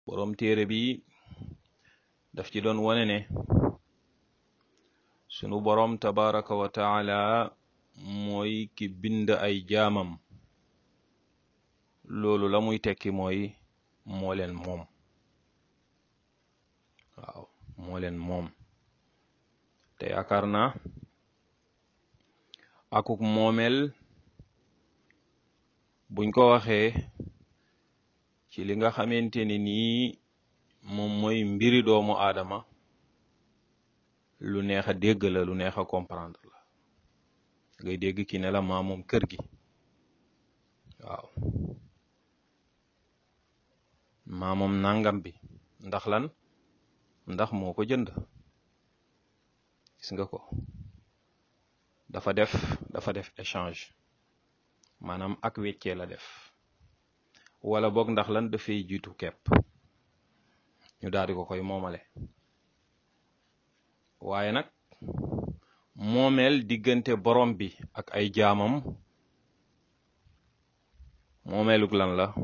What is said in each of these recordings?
boroom téere bi daf ci doon wone ne sunu boroom tabaraka wa taala mooy ki bind ay jaamam loolu la muy tekki mooy moo leen moom waaw moo leen moom te yaakaar naa akuk moomeel buñ ko waxee ci li nga xamante ni nii moom mooy mbiri doomu aadama lu neex a dégg la lu neex a comprendre la ngay dégg ki ne la maa moom kër gi waaw maa moom nangam bi ndax lan ndax moo ko jënd gis nga ko dafa def dafa def échange maanaam ak weccee la def wala boog ndax lan dafay jiitu kepp ñu daal di ko koy moomale waaye nag moomeel diggante borom bi ak ay jaamam moomeelug lan la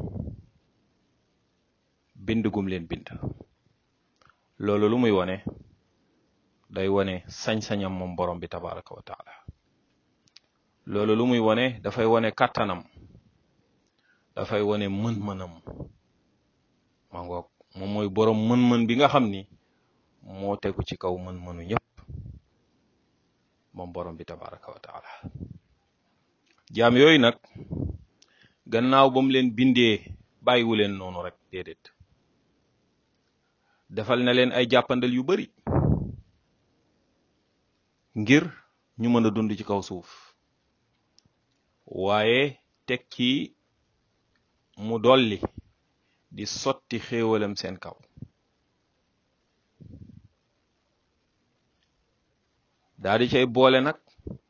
bind gum leen bind loolu lu muy wone day wone sañ-sañam moom borom bi tabaraka wa taala loolu lu muy wone dafay wone kàttanam dafay wone mën-mënam ma ngoog moom mooy borom mën-mën bi nga xam ni moo tegu ci kaw mën-mënu ñëpp moom borom bi tabaraka wa taala jaam yooyu nag gannaaw ba mu leen bindee bàyyiwu leen noonu rek déedéet defal na leen ay jàppandal yu bari ngir ñu mën a dund ci kaw suuf waaye teg ci mu dolli di sotti xéewalam seen kaw daa di cay boole nag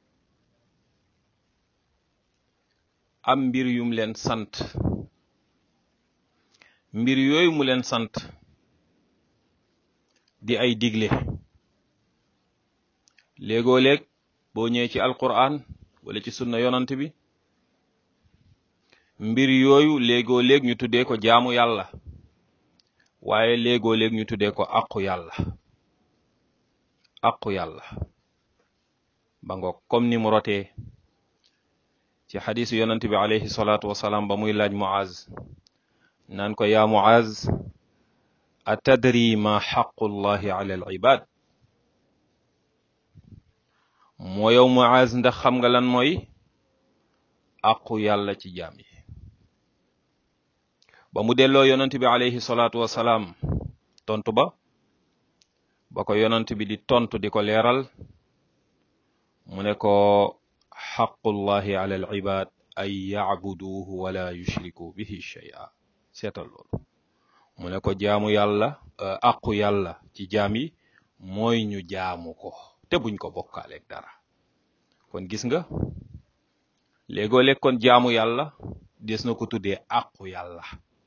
am mbir yum leen sant mbir yooyu mu leen sant di ay digle léegoo léeg boo ñëwee ci alquran wala ci sunna yonant bi mbir yooyu léegoo léeg ñu tuddee ko jaamu yàlla waaye léegoo léeg ñu tuddee ko aqu yàlla aqu yàlla ba ngoog comme ni mu rotee ci xadisu yonant bi alayhi salaatu wasalaam ba muy laaj muaz naan ko yaa muaz atadri ma xaqullahi ala al ibad moo yow muaz ndax xam nga lan mooy aqu yàlla ci jaam yi ba mu delloo yonant bi alayhi salaatu wasalaam tontu ba ba ko yonant bi di tontu di ko leeral mu ne ko xaqullahi ala al ibad ay yacbuduuhu wala yushriku bihi shay'a seetal loolu mu ne ko jaamu yàlla aqu yàlla ci jaam yi mooy ñu jaamu ko te buñ ko bokkaaleeg dara kon gis nga léegoo léeg kon jaamu yàlla des na ko tuddee aqu yàlla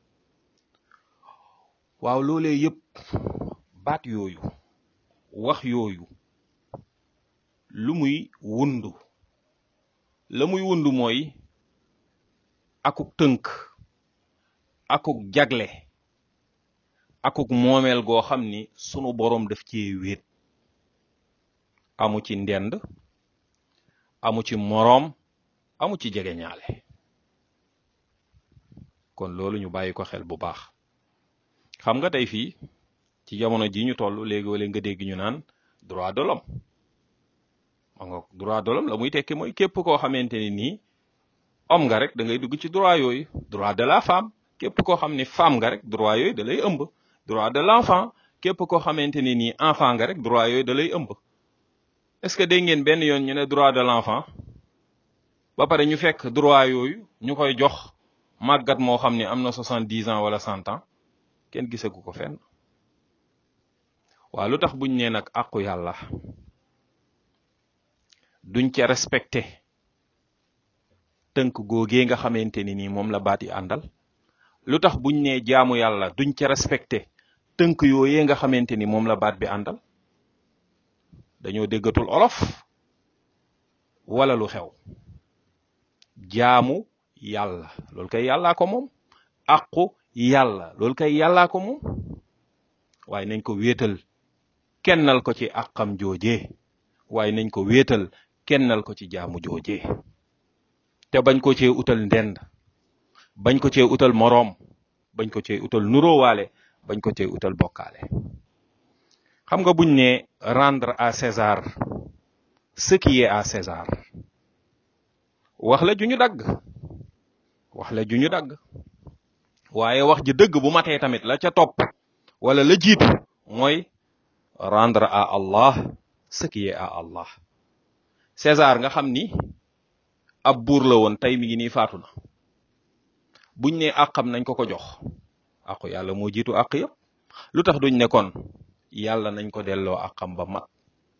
waaw loolee yëpp baat yooyu wax yooyu lu muy wundu la muy wundu mooy akuk tënk akuk jagle akuk moomeel goo xam ni sunu boroom daf ci wéet amu ci ndend amu ci moroom amu ci jege ñaale kon loolu ñu bàyyi ko xel bu baax xam nga tey fii ci jamono ji ñu toll léegi-léeg nga dégg ñu naan droit de l'homme ma nga droit de l'homme la muy tekki mooy képp koo xamante ni nii homme nga rek da ngay dugg ci droit yooyu droit de la femme képp koo xam ni femme nga rek droit yooyu da lay ëmb droit de l'enfant képp koo xamante ni nii enfant nga rek droit yooyu da lay ëmb est-ce que dégg ngeen benn yoon ñu ne droit de l'enfant ba pare ñu fekk droit yooyu ñu koy jox màggat moo xam ne am na soixante-dix ans wala cent ans kenn gisagu ko fenn waaw lu tax buñ nee nag àqu yàlla duñ ca respecté tënk googee nga xamante ni nii moom la baat yi àndal lu tax buñ nee jaamu yàlla duñ ca respecté tënk yooyee nga xamante ni moom la baat bi àndal dañoo déggatul olof wala lu xew jaamu yàlla loolu kay yàllaa ko moom aqu yàlla loolu kay yàllaa ko moom waaye nañ ko wéetal kennal ko ci àqam joojee waaye nañ ko wéetal kennal ko ci jaamu joojee te bañ ko cee utal ndend bañ ko cee utal moroom bañ ko cee utal nuróowaale bañ ko cee utal bokkaale xam nga buñ ne rendre à César ce qui est à César wax la ju ñu dagg wax la ju ñu dagg waaye wax ji dëgg bu matee tamit la ca topp wala la jiitu mooy rendre à Allah ce qui est à Allah César nga xam ni ab buur la woon tey mi ngi nii faatu na buñ ne àqam nañ ko ko jox àqu yàlla moo jiitu àq yëpp lu tax duñ ne kon yàlla nañ ko delloo àqam ba mat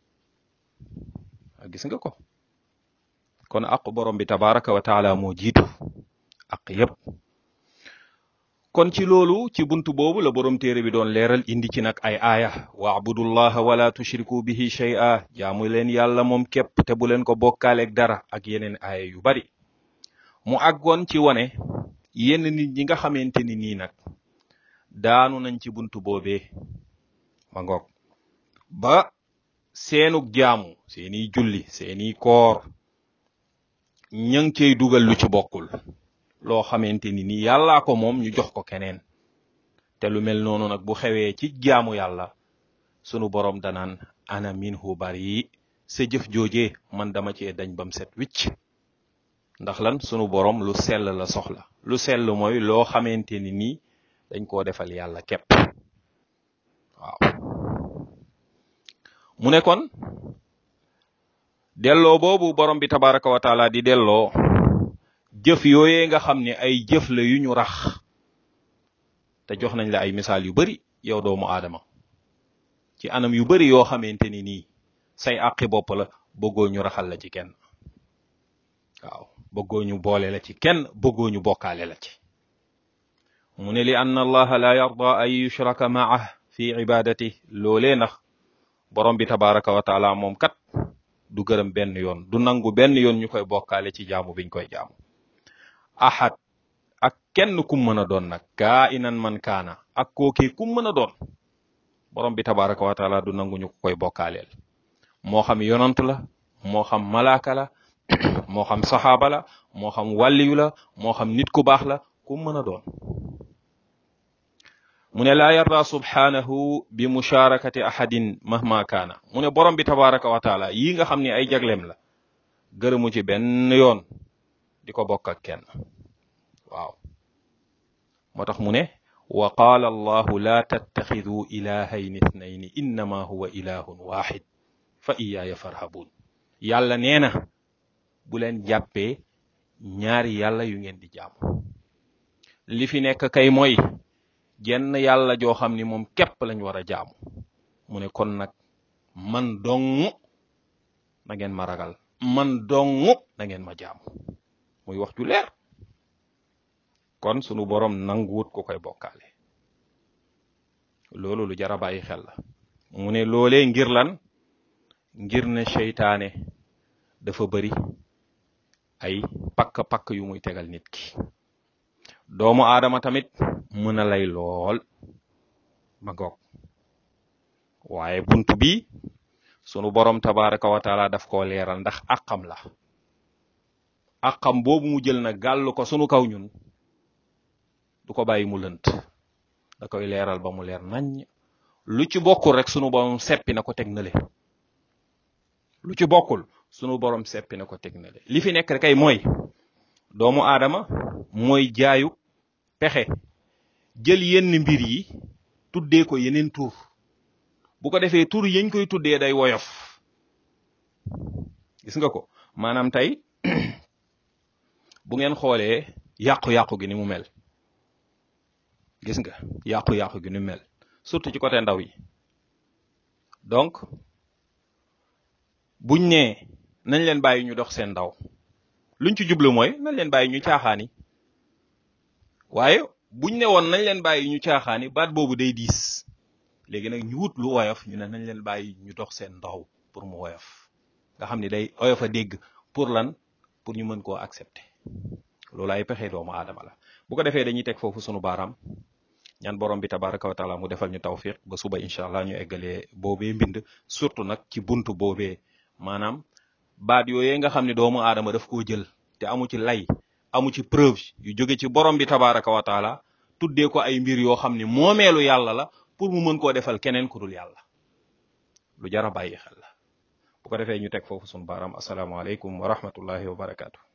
gis nga ko kon àqu borom bi tabaraka wa taala moo jiitu àq yëpp kon ci loolu ci buntu boobu la borom téere bi doon leeral indi ci nag ay aaya waabudullaha wala tushriku bihi shay'a jaamu leen yàlla moom képp te bu leen ko bokkaaleeg dara ak yeneen aaya yu bari mu àggoon ci wone yenn nit ñi nga xamante ni nii nag daanu nañ ci buntu boobee ma ngoog ba seenug jaamu seeni julli seeni koor ña ngi cey dugal lu ci bokkul loo xamante ni ni yàllaa ko moom ñu jox ko keneen te lu mel noonu nag bu xewee ci jaamu yàlla sunu borom danaan ana minhu bari sa jëf joojee man dama cee dañ bam set wicc ndax lan sunu borom lu sell la soxla lu sell mooy loo xamante ni nii dañ koo defal yàlla képp waaw mu ne kon delloo boobu borom bi tabaraka wa taala di delloo jëf yooyee nga xam ne ay jëf la yu ñu rax te jox nañ la ay misaal yu bari yow doomu aadama ci anam yu bari yoo xamante ni nii say àqi bopp la bëggoo ñu raxal la ci kenn waaw bëggoo ñu boole la ci kenn bëggoo ñu bokkaale la ci mu ne li anna allaha la yarda an yushraka maah fi ibadati loolee ndax borom bi tabaraka wa taala moom kat du gërëm benn yoon du nangu benn yoon ñu koy bokkaale ci jaamu biñ koy jaamu ahad ak kenn kum mën a doon nag kaa inan man kaana ak kookee kum mën a doon borom bi tabaraka wa taala du nangu ñu ko koy bokkaaleel moo xam yonant la moo xam malaaka la moo xam saxaaba la moo xam wàlliyu la moo xam nit ku baax la kum mën a doon mu ne laa yarda subhaanahu bi musharakati ahadin mahma kaana mu ne borom bi tabaraka wa taala yii nga xam ne ay jagleem la gërëmu ci benn yoon di ko bokk ak kenn waaw moo tax mu ne wa qaala allahu laa tattaxiduu ilaahayni ithnayni innama huwa ilahun waxid fa iyaaya farhabun yàlla nee na bu leen jàppee ñaari yàlla yu ngeen di jaamu li fi nekk kay mooy jenn yàlla joo xam ni moom képp lañ war a jaamu mu ne kon nag man dong na ngeen ma ragal man dong na ngeen ma jaamu muy wax ju leer kon sunu borom nanguwut ko koy bokkaale loolu lu jara bàyyi xel la mu ne loolee ngir lan ngir ne seytaane dafa bari ay pakk-pakk yu muy tegal nit ki doomu aadama tamit mën a lay lool ma goog waaye buntu bi sunu borom tabaraka wa taala daf koo leeral ndax àqam la àqam boobu mu jël na gàll ko sunu kaw ñun du ko bàyyi mu lënt da koy leeral ba mu leer nañ lu ci bokkul rek sunu borom seppi na ko teg na le lu ci bokkul sunu borom seppi na ko teg na le li fi nekk kay mooy doomu aadama mooy jaayu pexe jël yenn mbir yi tuddee ko yeneen tur bu ko defee tur yañ koy tuddee day woyof gis nga ko maanaam tey bu ngeen xoolee yàqu-yàqu gi ni mu mel gis nga yàqu-yàqu gi ni mu mel surtout ci côté ndaw yi donc buñ nee nañ leen bàyyi ñu dox seen ndaw luñ ci jublu mooy nañ leen bàyyi ñu caaxaani waaye buñ ne woon nañ leen bàyyi ñu caaxaani baat boobu day diis léegi nag ñu wut lu woyof ñu ne nañ leen bàyyi ñu dox seen ndaw pour mu woyof nga xam ni day oyof a dégg pour lan pour ñu mën koo accepter loolu ay pexe doomu aadama la bu ko defee dañuy teg foofu sunu baaraam ñaan borom bi tabaraka wa taala mu defal ñu tawfiq ba suba incha allah ñu eggalee boobee mbind surtout nag ci buntu boobee maanaam baat yooyee nga xam ne doomu aadama daf koo jël te amu ci lay amu ci preuve yu jóge ci borom bi tabaraka wa taala tuddee ko ay mbir yoo xam ne moomeelu yàlla la pour mu mën koo defal keneen ku dul yàlla lu jar a bàyyi xel la bu ko defee ñu teg foofu sunu baaraam asalaamaaleykum wa rahmatullahi wa barakaatu.